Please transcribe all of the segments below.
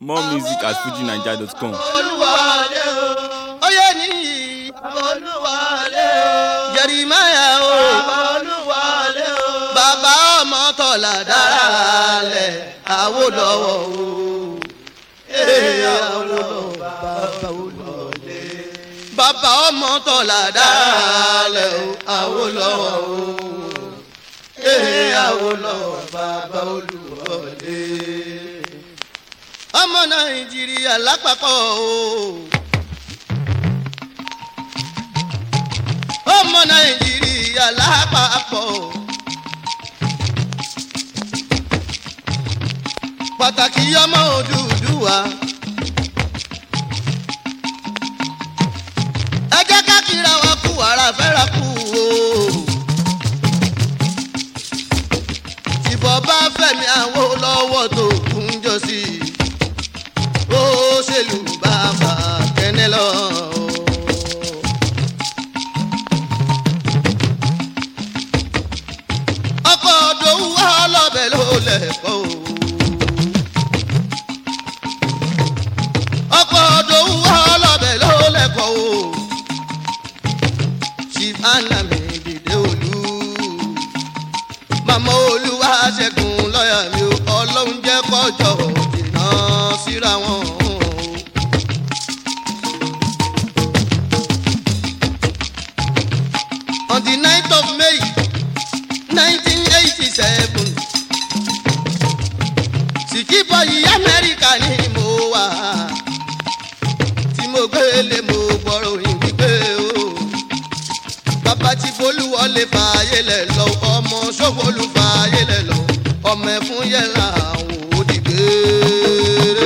More music at fujinaija.com. olúwalé o. oyè níyì olúwalé o. jẹrìmáyà o olúwalé o. bàbá ọmọ tọ̀là dára lẹ̀ àwòlọ́wọ́ o. Ee, Awólọ́wọ̀ bàbá olúwalé. bàbá ọmọ tọ̀là dára lẹ̀ àwòlọ́wọ́ o. Ee, Awólọ́wọ̀ bàbá olúwalé. ọmọ nàìjíríà lápapọ̀ o. ọmọ nàìjíríà lápapọ̀ o. pàtàkì ọmọ òdùdúwà. ẹ jẹ́ ká kíra wa kú ara fẹ́ra kú o. tìbọ̀ bá fẹ̀mí àwọn olówó tó kún jọ sí i. ó ṣèlú bàbá kẹ́nẹ́ lọ. ọkọ̀ òdòwú ọlọ́bẹ̀ ló lẹ̀kọ́ o. ọkọ̀ òdòwú ọlọ́bẹ̀ ló lẹ̀kọ́ o. chief anami dìde olú. màmá olúwa ṣẹ́gun lọ́ọ̀yà mi ò ọlọ́run jẹ́ kọjọ́ jìnnà síra wọn. on the ninth of may nineteen eighty seven sìkìbọ̀ yìí amẹ́ríkà ni mo wà tí mo gbélé mo gbọ́rọ̀ yìí wípé o bàbá tí bolúwọlé fààyè lẹ̀ lọ ọmọ sọ́wọ́lù fààyè lẹ̀ lọ ọmọ ẹ̀fún yẹra àwọn òdìgbére.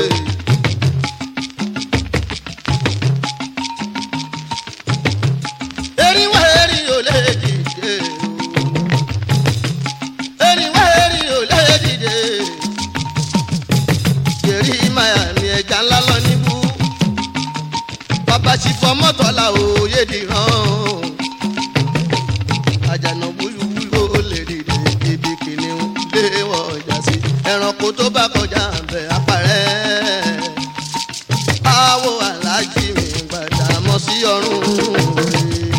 eriwo eri ò lè dìde o eriwo eri ò lè dìde yèrí maya mi ẹja ńlá lọ níbú bàbá ti fọ mọ́tò la òye dìran àjànà wúlúwúlú ó lè dìde ibi kìnìún lé wọ ọjà sí ẹranko tó bá kọjá bẹ apàrẹ àwọ alájí mi gbàdá mọ sí ọrùn rẹ.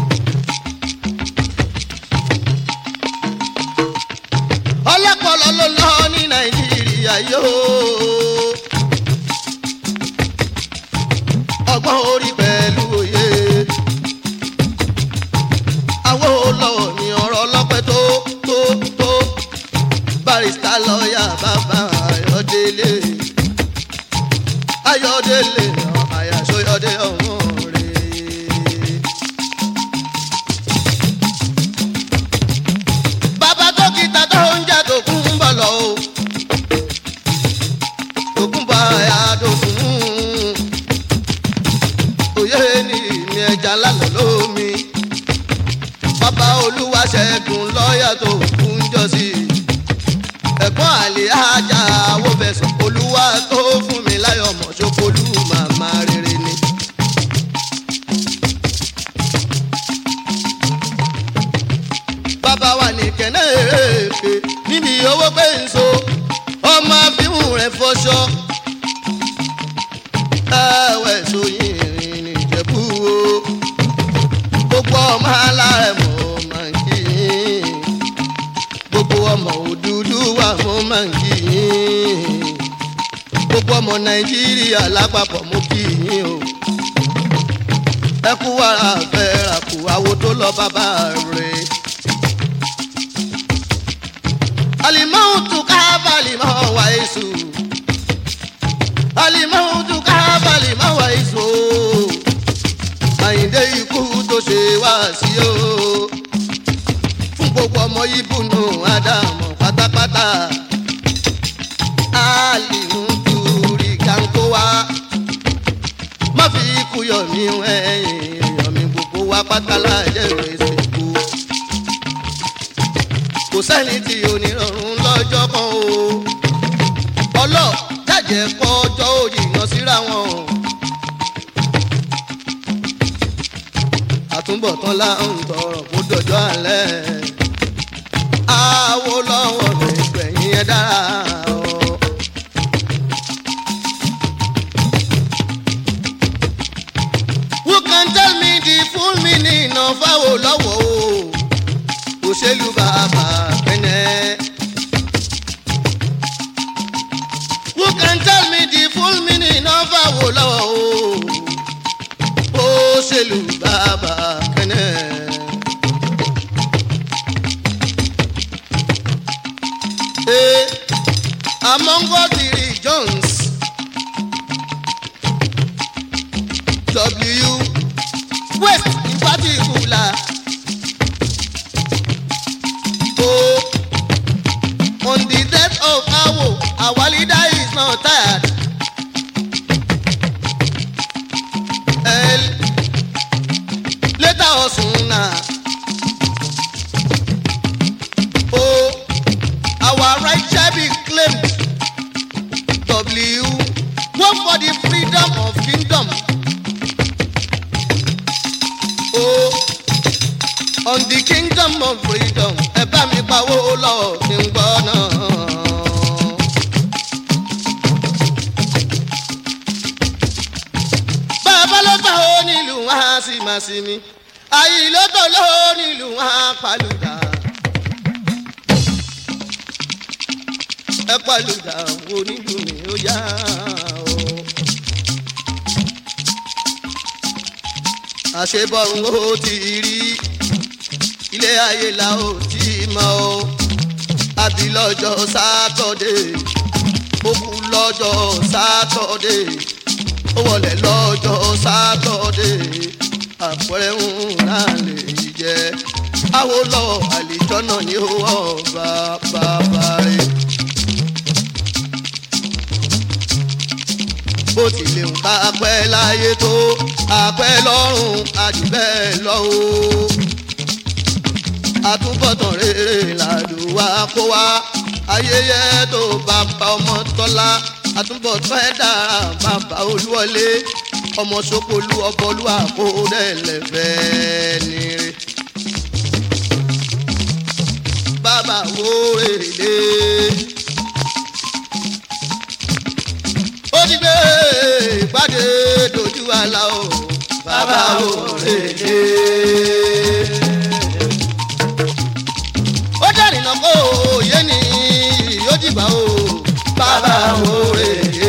ọlọ́pọ̀lọ́ ló lọ ní nàìjíríà yóò. ọgbọ́n orí pẹ̀lú òye. àwọn olówó ní ọ̀rọ̀ ọlọ́pẹ́ tó tó tó. barista lọ́ọ̀yà bàbá ayọ̀délé. ayọ̀délé àyàsóyọ̀dé ọ̀hún rèé. bàbá dókítà tó ń jẹ́ tó kún ń bọ̀ lọ o. tó kún bọ̀ ẹ̀yà tó kún. òye ni ìní ẹja lálọ́ lómi. bàbá olúwa ṣẹ́gun lọ́ọ̀yà tó kún jọ sí. ẹ̀gbọ́n àlè ajá wo fẹ̀sùn olúwa tó fún mi láyọ̀ mọ̀ ṣokòlù màmá rere ni. bàbá wa ní kẹ́nẹ́ èèpè níbi owó pé ń so ọmọ àfihàn rẹ̀ fọṣọ. ẹ̀wẹ̀ sóyìn ìrìn nìjẹ̀bú o gbogbo ọmọ alárẹ̀ mọ̀ máa ń kí yín gbogbo ọmọ òdúdú wà mọ̀ máa ń kí yín gbogbo ọmọ nàìjíríà lápapọ̀ mọ̀ kí yín o ẹ kú wàrà fẹ́ rà kú àwo tó lọ bàbá rẹ̀. alimautu kabalima waisu alimautu kabalima waisu àyìndé ikú tó ṣe wá sí o fún gbogbo ọmọ ibùnú ádámù pátápátá alimutu rí kánkó wá má fi ikú yọ mí ẹ̀yìn yọ mí gbogbo wa pátá lájẹ́ ìrẹsìkú kò sẹ́ni tí onírọ̀rùn lọ́jọ́ kan o. ọlọ́ jàjẹ́ kọjọ́ òyìnbó síra wọn. àtúbọ̀tán là ń tọrọ kó dọjọ́ alẹ́. àwo lọ́wọ́ mi gbẹ̀yìn ẹ̀ dára o. àwò lọ́wọ́ o òṣèlú bàbá kẹ́nẹ́. Who can tell me the full meaning of àwò lọ́wọ́ o òṣèlú bàbá kẹ́nẹ́. Hey, among all the regions, W West in particular. Oh, on the death of Awo, our leader is not tired. El, later Osuna. Oh, our right shall be claimed. W, work for the freedom of kingdom. Oh, on the kingdom of freedom, ẹ bá mi pawó lọ kí n gbọ́ náà. Bàbá ló gbà ó nílùú wá sí màá sí mi, àyè ló tò ló nílùú wá pàlùdà. ẹ pàlùdà onílùú mi ó yá o. àṣebọ̀rùn ó ti rí ilé ayé la ó ti mọ o àbí lọ́jọ́ sátọ́dé ó kú lọ́jọ́ sátọ́dé ó wọlé lọ́jọ́ sátọ́dé àpẹẹrẹ ńlá lè jẹ àwọn lọ àlejò náà ní ó wọ bàbá rẹ. bó tilẹ̀ ń ká pẹ́ láyé tó àpẹ́ lọ́rùn àjùbẹ́ lọ o. àtúbọ̀tán rere làdùwà kó wá ayẹyẹ tó bàbá ọmọ tọ́lá àtúbọ̀tán ẹ̀ dára bàbá olúwọlé ọmọ sokolu ọbọlú àkóódẹ́lẹ̀fẹ́ nire. bàbá wo èlé. ó ti gbé ìpàdé dojú àlà o bàbá òrèlè. ó dẹ́rìn náà kó òye ní yóò dìgbà o bàbá òrèlè.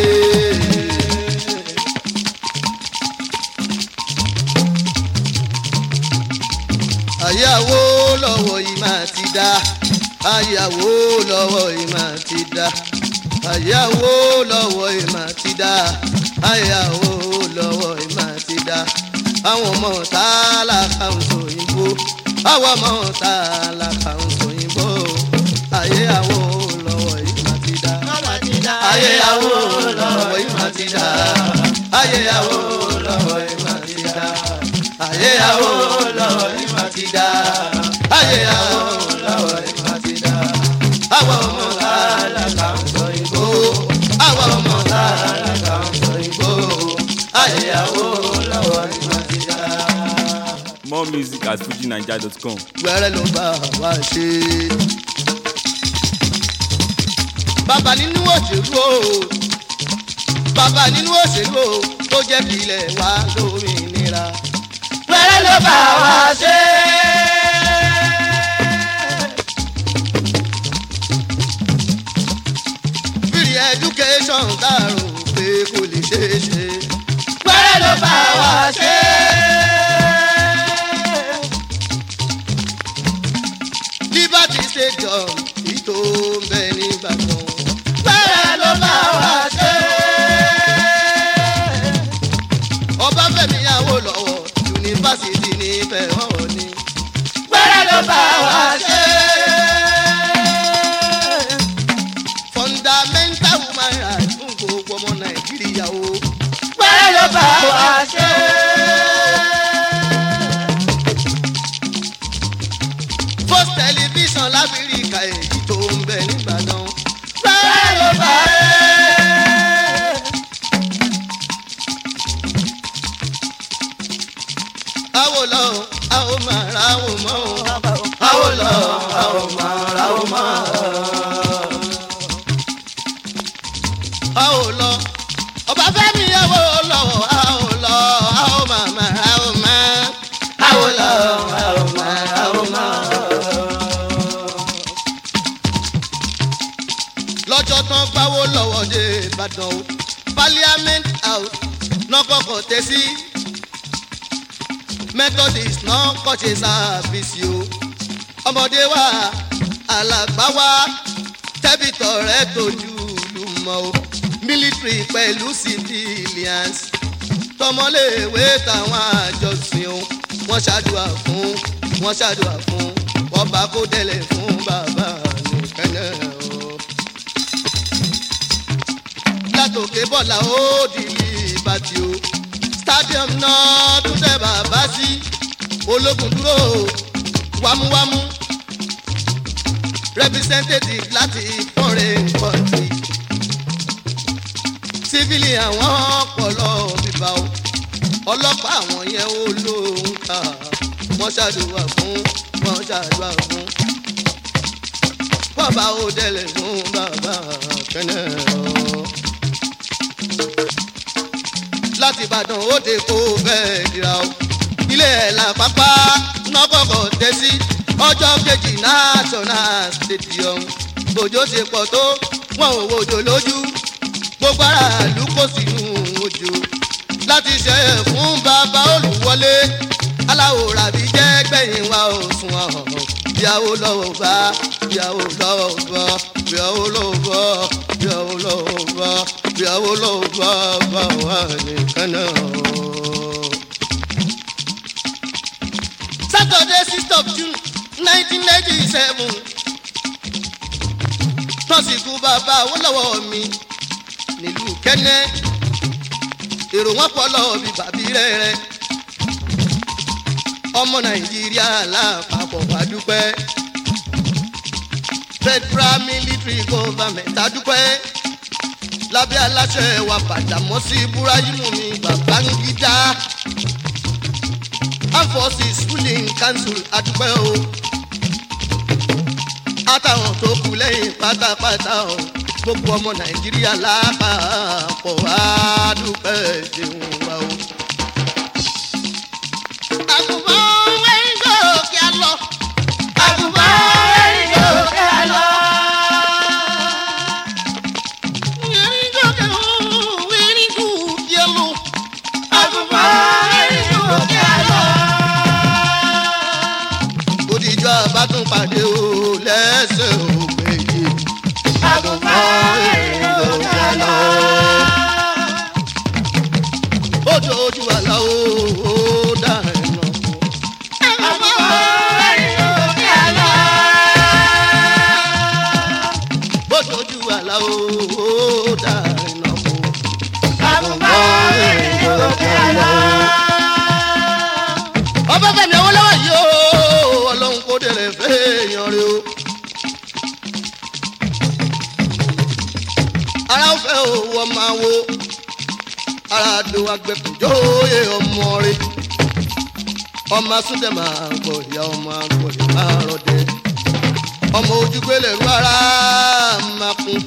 àyàwó lọ́wọ́ yìí máa ti dá àyàwó lọ́wọ́ yìí máa ti dá àyàwó lọ́wọ́ ìmọ̀ ti dá àyàwó lọ́wọ́ ìmọ̀ ti dá àwọn ọmọ tá a là kàún sòyìnbó àwọn ọmọ tá a là kàún sòyìnbó àyàwó lọ́wọ́ ìmọ̀ ti dá àyàwó lọ́wọ́ ìmọ̀ ti dá àyàwó lọ́wọ́ ìmọ̀ ti dá àyàwó lọ́wọ́ ìmọ̀ ti dá àyàwó lọ́wọ́ ìmọ̀ ti dá àwọn ọmọ tá a là kàún sòyìnbó àwọn ọmọ tá a là kàún sòyìnbó àyàwó lọ́wọ́ ìmọ̀ ti dá. More music at fujinaija.com. wẹ́rẹ́ ló bá wa ṣe. bàbá nínú òṣèlú o bàbá nínú òṣèlú o tó jẹ́ kí ilẹ̀ wa lómìnira. wẹ́rẹ́ ló bá wa ṣe. free education dàrú pé kò lè ṣeé ṣe. wẹ́rẹ́ ló bá wa ṣe. liberty stadium ìtò ń bẹ nìbàdàn. bẹ́ẹ̀ ló bá wa ṣe. ọbáfẹ́mi Awólọ́wọ̀ yunifásitì nífẹ̀ hàn ni. bẹ́ẹ̀ ló bá wa ṣe. fundamental human rights fún gbogbo ọmọ nàìjíríà o. bẹ́ẹ̀ ló bá wa ṣe. post television láfíríkà èyí tó ń bẹ nìbàdàn. bẹ́ẹ̀ ló bá rẹ̀. àwo lọ àwo máa ra àwo mọ́ o. àwo lọ àwo máa ra àwo mọ́ o. àwo lọ ọba fẹ́mi àwo lọ àwo lọ àwo máa máa ra àwo mọ́. àwo lọ àwo ìbàdàn o parliament house náà kọ́kọ́ tẹ̀ sí methodist náà kọ́ ṣe sáàfìsì o ọmọdé wa alàgbà wa tẹ́bìtọ̀ rẹ̀ tójú lùmọ̀ o military pẹ̀lú civilians tọmọléèwé táwọn àjọsìn o wọ́n ṣàdúrà fún wọ́n ṣàdúrà fún wọ́n bá kó tẹ̀lé fún bàbá nìkẹ́nẹ́ o. látòkè bọ́lá ó dìlì ìbàdí o stadium náà tún tẹ bàbá sí ológun dúró wámúwámú representative láti foreign country sífìlì àwọn ọpọlọ bíbá o ọlọ́pàá àwọn yẹn ó lóhùn ká wọ́n ṣàdúrà fún wọ́n ṣàdúrà fún bàbá ó délẹ̀ fún bàbá kẹ́nẹ́ ọ́ láti ìbàdàn ó dé kó bẹ́ẹ̀ dira o ilé ẹ̀ là pápá nọ́kọ̀kọ̀ tẹ́ sí ọjọ́ kejì national stadium òjò ṣe pọ̀ tó wọn ò wòjò lójú gbogbo aráàlú kò sínú òjò láti ṣe é fún bàbá olùwọlé aláwòrán àbí jẹ́ gbẹ̀yìn wa ò sùn ọ̀hún ìyàwó lọ́wọ́ bá ìyàwó lọ́wọ́ bá ìyàwó lọ́wọ́ bá ìyàwó lọ́wọ́ bá ìyàwó lọ́wọ́ bá bá wà nìkan náà. Saturday sixth of June nineteen ninety seven tọ́síkú bàbá Awólọ́wọ̀ mi nílùú Kẹ́nẹ́ èrò wọn pọ̀ lọ́wọ́ bíi bàbí rẹ̀ ọmọ Nàìjíríà lápapọ̀ wá dúpẹ́ federal military government adúpẹ́ lábẹ́ aláṣẹ wa Badamọ́sí Búráyímù ní Babangida armed forces ruling council adúpẹ́ o àtàwọn tó kù lẹ́yìn pátápátá o gbogbo ọmọ Nàìjíríà lápapọ̀ wá dúpẹ́ ṣeun wa o. àgùnbọ̀n wẹ́rí gòkè lọ. àgùnbọ̀n wẹ́rí gòkè lọ. wẹ́rí gòkè lọ. wẹ́rí gòkè lọ. àgùnbọ̀n wẹ́rí gòkè lọ. òdìjọ́ àbátún pàdé o lẹ́sẹ̀ ògbéyé. àgùnbọ̀n wẹ́rí gòkè lọ. odò ojú àlá o ó dà ẹ̀ nà kú. bójú àlá o ó dà iná kú. ọba fẹmi Awólọ́wọ̀ yìí o Ọlọ́run kò délé fẹyàn rẹ o. ara ń fẹ́ owó máa wo ara do agbẹ́kùnjọ́ òye ọmọ rẹ ọmọ asúndẹ̀ máa gbọ̀ ìyá ọmọ agbọ̀dẹ̀ máa rọ̀dẹ̀ ọmọ ojúgbélé ru ara máa kún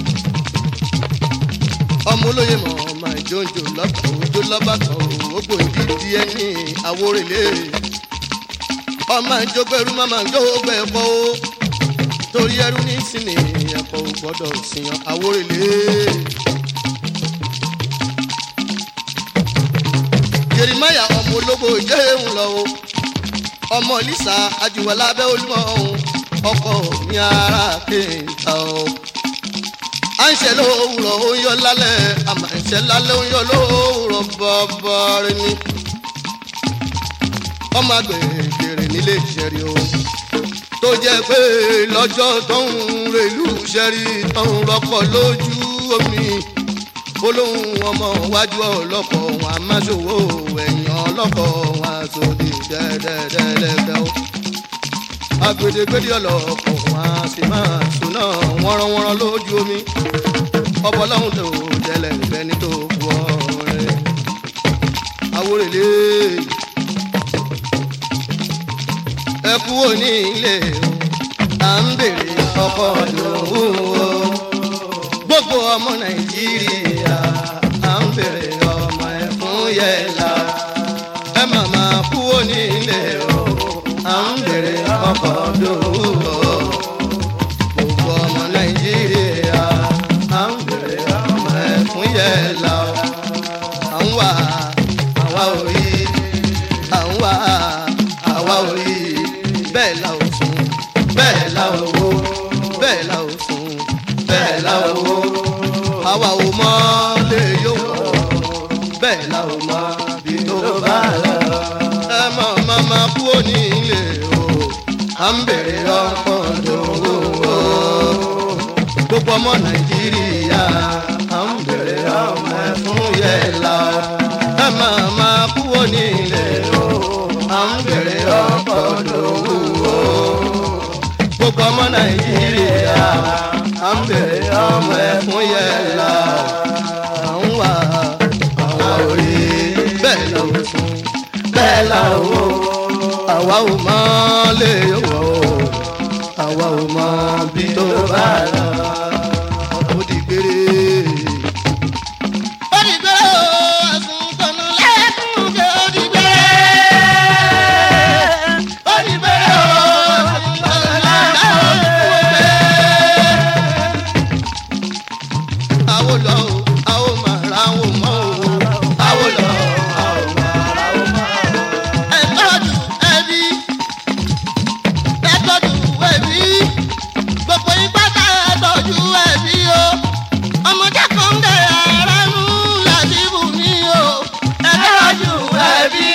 ọmọ olóye mọ̀ ọmọ ìjọ́njọ́ lọ́kàn òjò lọ́bàkan ògbó ìdí ẹni àwórèlé ọmọ ìjọgbẹ́rú máma ìjọgbẹ́ ẹ̀kọ́ o torí ẹrú ní sinmi ẹ̀kọ́ ò gbọ́dọ̀ sìyàn àwórèlé. Jeremaya ọmọ ológbò ìjẹ́hùn lọ o ọmọ Lisa ajuwọlá abẹ́ olúmọ ọ̀hún ọkọ ní ara kéńtà o. à ń ṣe lówùrọ̀ ó ń yọ lálẹ́ àmà ń ṣe lálẹ́ ó ń yọ lówùrọ̀ bọ́bọ́rẹ́ ni. ọmọ agbègbèrè nílé ìṣẹ̀rí o tó jẹ́ pé lọ́jọ́ tó ń relú ṣẹ́rí tó ń rọ́pọ̀ lójú omi olóhùn ọmọ wájú ọlọ́kọ̀ wọn a máa ṣòwò ẹ̀yìn ọlọ́kọ̀ wọn a sòdì dẹ́dẹ́dẹ́lẹ́gbẹ́ o. agbedegbede ọlọ́kọ̀ wọn a sì máa sùn náà wọ́nrọ́wọ́nrọ́ lójú omi. ọbọ̀ lọ́hùn tó tẹ̀lẹ̀ ìfẹ́ni tó bu ọ̀rẹ́. àwòrèlé ẹ kú òní ilé o à ń bèrè ọkọ̀ lòun o gbogbo ọmọ nàìjíríà à ń bèrè ọmọ ẹ fún yẹlá ẹ màmá kúrò nílé o à ń bèrè ọkọ lówó gbogbo ọmọ nàìjíríà à ń bèrè ọmọ ẹ wà àwa ò rí à ń wà àwa ò rí bẹ́ẹ̀ la ò sùn bẹ́ẹ̀ la ò wò bẹ́ẹ̀ la ò sùn bẹ́ẹ̀ la ò wò àwa ò mọ lè yóò wọ̀ bẹ́ẹ̀ la ò mọ bí tó bá lọ. ẹ mọ̀ màmá kú òní ilé o à ń bèrè ọkọ̀ dòwò o gbogbo ọmọ nàìjíríà à ń bèrè ọmọ ẹ fún yẹlá ẹ máa máa kú òní ilé o à ń bèrè ọkọ̀ dòwò o gbogbo ọmọ nàìjíríà à ń bèrè ọmọ ẹ fún yẹlá à ń wà àwa ò rí bẹ́ẹ̀ la ò sùn bẹ́ẹ̀ la ò wò àwa ò mọ lè wò àwa ò mọ bí tó bá lọ ó di gbére. ó di gbére o ẹ̀sùn tọ̀nù lẹ́kùn jẹ́ ó di gbére. ó di gbére o ẹ̀sùn tọ̀nù lẹ́kùn jẹ́ àwo lọ o àwo máa ra àwo mọ́ o àwo lọ àwo máa ra àwo mọ́ o. ẹ tọ́jú ẹbí ẹ tọ́jú ẹbí gbogbo ipá tá ẹ tọ́jú ẹbí o ọmọdé kan ń dẹ̀ ara nù láti bù mí o ẹ tọ́jú ẹbí.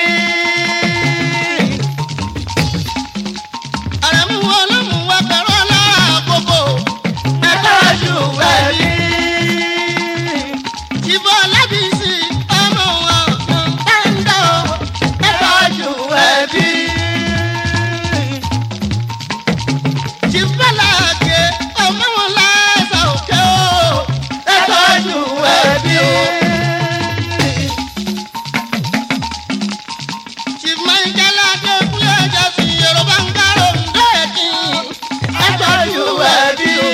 àrẹ̀mú olómù wa pẹ̀rọ lára àkókò ẹ tọ́jú ẹbí. Ìbọn lábìsí ọmọ wọn ń tẹ́ńdọ̀ ẹ tọ́jú ẹbí. Jìbọ́láàgé ọmọ wọn láṣà òkè o ẹ tọ́jú ẹbí o. Jìmọ̀ìjẹ́láàgé kúlẹ̀ ẹ̀jẹ̀ sí Yorùbá ń dárò ń dẹ́ẹ̀kì ẹ tọ́jú ẹbí o.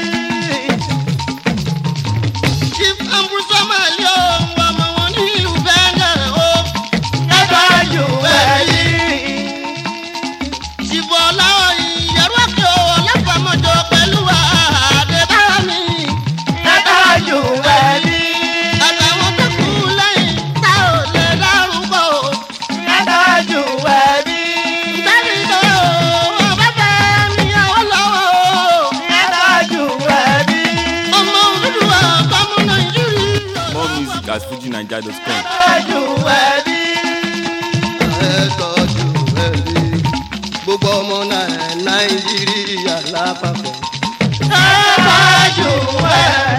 Chief Ambrose Amali o, ọmọ wọn ní ìlú Bẹ́ngẹ̀ o. Ẹ tọ́jú ẹbí. Chief Ọláwọ̀ ìyẹ̀rú òkè o, ọlọ́pàmọ́jọ pẹ̀lú àdébámi. Ẹ tọ́jú ẹbí. Àtàwọn tó kù lẹ́yìn tá ò lè dárúkọ o. Ẹ tọ́jú ẹbí. Bẹ́ẹ̀ni tó o, ọba bẹ́ẹ̀ ni àwọn lọ́wọ́ o. Ẹ tọ́jú ẹbí. Ọmọ Odùduwà bámú Nàìjíríà. More music at fujinaija.com. tọ́jú ẹbí. ẹ tọ́jú ẹbí. gbogbo ọmọ Nàìjíríà lápapọ̀. ẹ tọ́jú ẹbí.